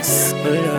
Boss.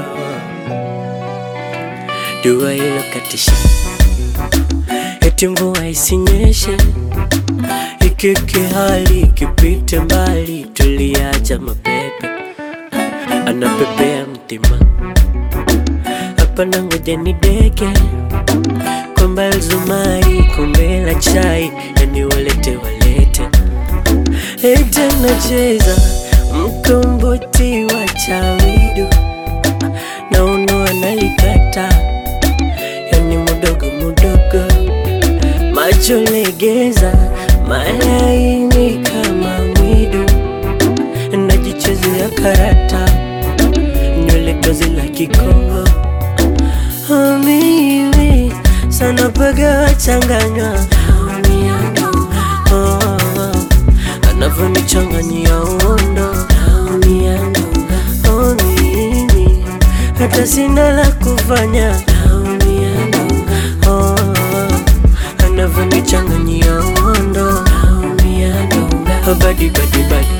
Dua hilo katisha, eti mvua isinyeshe, ikike hali ikipite mbali, tuliacha mapepe anapepea mtima hapa na ngoja ni deke kwamba Zumari kombe la chai yani walete walete ete nacheza mkomboti wa chawidu na uno analikata yani mudogo mudogo macho legeza malaini kama mwidu najichezea karata nywele tozi la kikongo Oh, mimi sana paga wachanganywa oh, oh, anavyonichanganyia uondo oh, mimi hata sina la kufanya oh, oh, anavyonichanganyia uondo oh, badi badi badi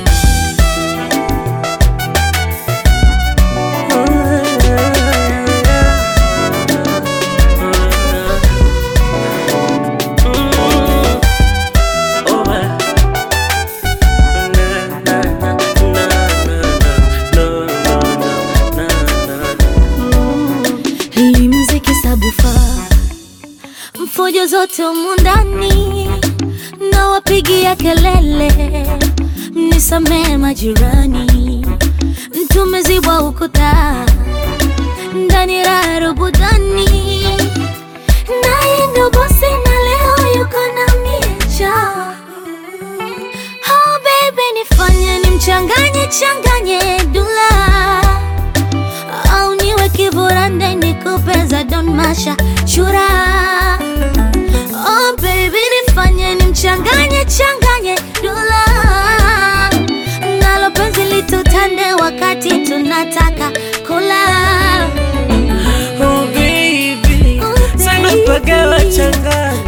Hii mziki sabufa mfujo zote humu ndani na wapigia kelele, mnisamee majirani, tumezibwa ukuta ndani raha rubudani, naye ndo bosi na leo yuko na miecha. Oh baby, nifanye nimchanganye changanye dula au niwe kiburande nikupeza don masha chura oh baby nifanye nimchanganye changanye dula nalo penzi litutande wakati tunataka kula Oh baby, Oh, sana baby. paga wachanganywa